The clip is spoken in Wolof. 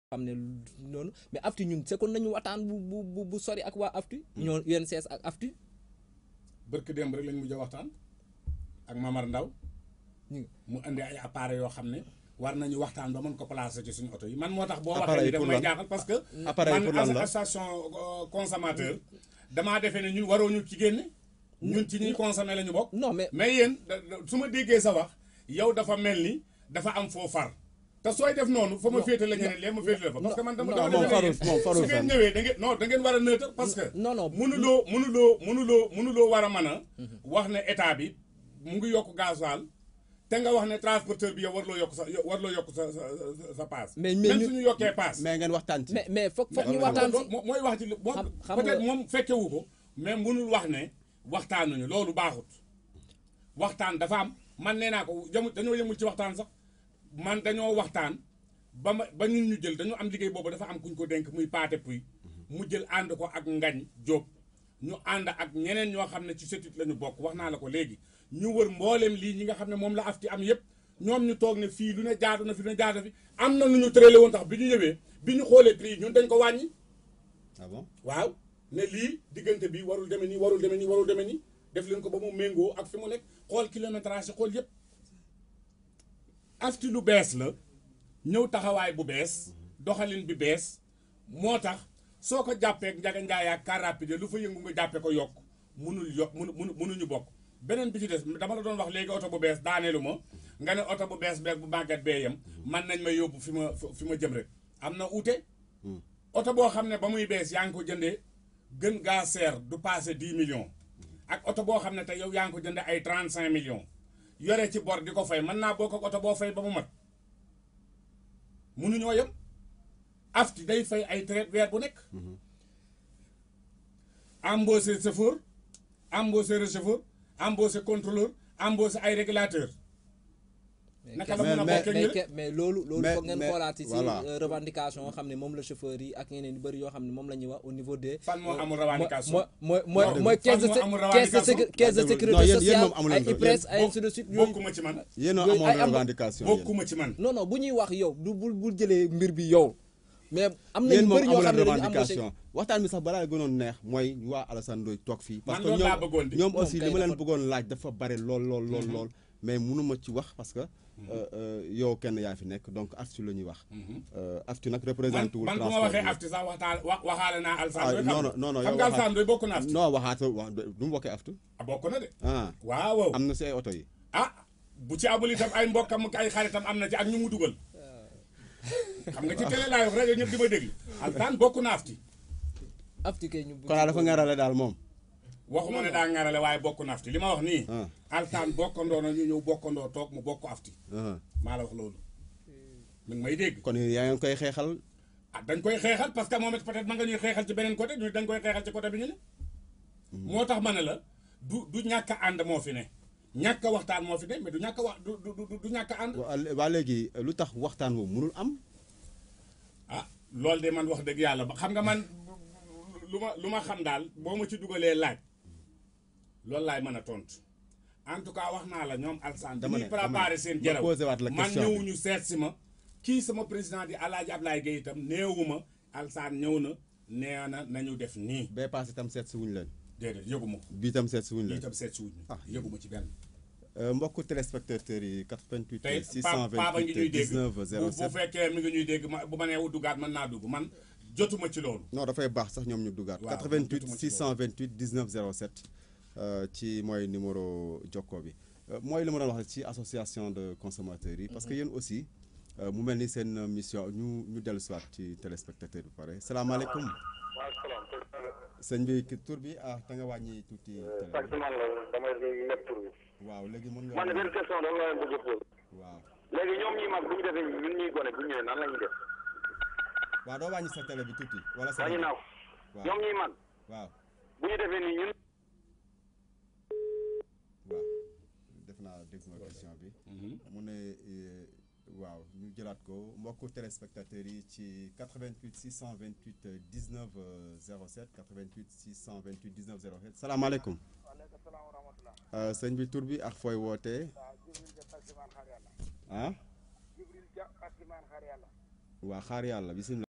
xam ne noonu mais aftu ñun sekkoon nañu waxtaan bu bu bu bu sori ak waa aftu ñoo UNCS ak aftu bërk démb rek lañ mujj a waxtaan ak Mamar Ndaw ñu mu indi ay appareils yoo xam ne war nañu waxtaan ba mën ko placer ci suñu oto yi man moo tax boo Appareil waxee ni daf pour may lan? jaaxal parce que Appareil pour lan man la? association euh, consommateur damaa defee ne ñun waroo ñu ci génne ñun ci ñuy consommer la ñu bokk non mais mais yéen da- da- su ma déggee sa wax yow dafa mel ni dafa am foo far te sooy def noonu fa ma féete la ñeneen lee ma féete la fa parce que man dama non, dama moom defee farul yéen moom farul su ngeen fenn. ñëwee da ngeen non da ngeen war a neutre parce que non non mënuloo mënuloo mënuloo mënuloo war a mën a wax ne état bi mu ngi yokk gasoil te nga wax ne transporteur bi yow warloo yokk sa warloo yokk sa sa sa- sa paas Mais- mais même ñu- suñu yokkee paas mais ngeen waxtaan ci. mais mais foog foog ñu loolu waxtaan loolu si moo- mooy wax ci li moom Xam- xam peut-être nga- moom fekkewu ko mais mënul wax ne waxtaanuñu loolu baaxut waxtaan dafa am man nee naa ko jamu dañoo yëmul ci waxtaan sax man dañoo waxtaan ba ma ba ñun ñu jël dañoo am liggéey boobu dafa am kuñ ko dénk muy paate puy mu jël ànd ko ak ngañ jóob ñu ànd ak ñeneen ñoo xam ne ci setit la ñu bokk wax naa la ko léegi ñu wër mbooleem lii ñi nga xam ne moom la afti am yépp ñoom ñu toog ne fii lu ne jaadu na fi lu ne jaadu na fi am na lu ñu tërale woon tax bi ñu ñëwee bi ñu xoolee prix yi ñun dañ ko wàññi ah bon waaw ne lii diggante bi warul demee nii warul demee nii warul demee nii def leen ko ba mu méngoo ak fi mu nekk xool kilométrage yi xool yépp afti lu bees la ñëw taxawaay bu bees doxalin bi bees moo tax soo ko jàppee njaga njaay ak car rapide lu fa yëngu nga jàppee ko yokk munul yokk munu munu munuñu bokk beneen bi ci des dama la doon wax léegi oto bu bees daaneelu ma nga ne oto bu bees beeg bu màggat bee yem man nañ ma yóbbu fi ma fi ma jëm rek am na uute oto boo xam ne ba muy bees yaa ngi ko jëndee gën gaa seer du passé dix millions ak oto boo xam ne te yow yaa ngi ko jëndee ay trente cinq millions yore ci bor di ko fay mën naa bokk ak oto boo fay ba mu mat munuñoo yem afti day fay ay traite weer bu nekk embauché chauffeur embauché receveur embauché contrôleur embauché ay régulateur naka la mais- mën a mais- bokkee mais ñu ke- mais loolu loolu Mais- foog ngeen mais- xoolaati si voilà. euh, revendication yoo xam ne moom la chauffeur yi ak ñeneen yu bëri yoo xam ne moom la ñuy wax au niveau des fan moo amul revendication mooy mooy mooy Non, mooy caisse de fan moo amul sé- caisse de revendication? sécu- caisse de Non, sécurité yéen- yéen sociale moom amu leen ay ko. IPRES ay Bokk- ainsi de suite yooyu bokkuma ci man yéen a yooyu ay amoon am- revendication yéen. bokkuma ci man non non bu ñuy wax yow du bul bul jëlee mbir bi yow mais am na yéen ñu moom bëri ñoo amu xam leen ne dañu embauché revendication waxtaan bi sax balaa gënoon neex mooy ñu waa Alassane Ndoye toog fii. parce Man que loolu laa bëggoon ñoom di. ñoom Moom aussi kay li ma leen dafa- bëggoon laaj dafa bare lool lool lool lool. mais mënuma ci wax parce que euh, euh, yow kenn yaa fi nekk donc aftu la ñuy wax. Euh, aftu nag man représenté wul man bu ma transport waxee bi. afti sax waxtaan wa waxaale naa ah Alsaan non non non non xam yow nga waxaat- Alsaan doy bokk na afti non waxaat wax du mu bokkee aftu. ah bokk na de ah waaw waaw am na si ay oto yi. ah bu ci amul itam ay mbokkam ak ay xaritam am na ci ak ñu mu dugal xam nga ci télé laay wax rajo ñëpp di ma déglu Alsaan bokk na afti afti kay ñu kon dafa ngarale daal moom. waxuma ne daa ŋarale waaye bokk na afti li ma wax nii ah Alsaan bokkandoo na ñu ñëw bokkandoo toog mu bokk afti ah. maa la wax loolu mi ngi may dégg kon yaa ngi koy xeexal. ah dañ koy xeexal parce que moom it peut-être ma nga ñuy xeexal ci beneen côté ñu dañ koy xeexal ci côté bi ñu ne moo tax ma ne la du du ñàkk a ànd moo fi ne ñàkk a waxtaan moo fi ne mais du ñàkk a wax du du du- du ñàkk a ànd waa waa léegi lu tax waxtaan boobu mënul am. ah loolu de man wax dëgg yàlla ba xam nga man lu ma lu ma xam daal boo ma ci dugalee laaj loolu laay mën a tontu en tout cas wax naa la ñoom Alsaan bi Dama ñuy ne- dama ne- préparé seen ma jaraw posé waat la man question bi. ñëwuñu seet si ma kii sama président di Alaaji Ablaye Gueye itam néewuma Alsaan ñëw na nee na nañu def nii bee paase itam seet si wuñu leen. déedéet yëguma ko bii itam seet si wuñu lii leen. itam seet si wuñu Ah. yëguma ci benn Euh, mbokku téléspectateurs yi 88 tey pa pa ba ngi ñuy 628 dégg 19 bu 07 bu fekkee mi ngi ñuy dégg ma bu ma nee duggaat mën naa dugg man jotuma ci loolu non dafay baax sax ñoom ñu duggaat. Waaw, 88 jotuma ci 628 19 07 euh, ci mooy numéro jokko bi Euh, mooy li ma doon wax ci association de consommateurs yi. parce que yéen aussi euh, mu mel ni seen mission ñu ñu dellu si waat ci téléspectateur bi pare salaamaaleykum waaw salaam. sëñ bi ki tur bi ah te nga wàññi tuuti télé bi. taximan la damay nekk tur bi. waaw léegi mën nga. man de benn question dama la leen bëgg a posé. waaw léegi ñoom ñi mag bu ñu defee ñun ñuy gone bu ñu ñëwee nan la ñuy def. waaw doo wàññi sa télé bi tuuti wala sa. wàññi naa ko. waaw ñoom ñuy mag waaw. bu ñu defee nii ñun. waaw def naa dégg nga question bi mu ne euh, waaw ñu jëlaat ko mbokku téléspectateurs yi ci 88 628 euh, 19 euh, 07 88 628 19 07 salaamaaleykum waaleykum salaam wa rahmatulah. Euh, sëñ bi tur bi ak fooy wootee waaw Jibril Dia taximan xaar yàlla. ah Jibril Dia taximan xaar yàlla. waa xaar yàlla bisimilah.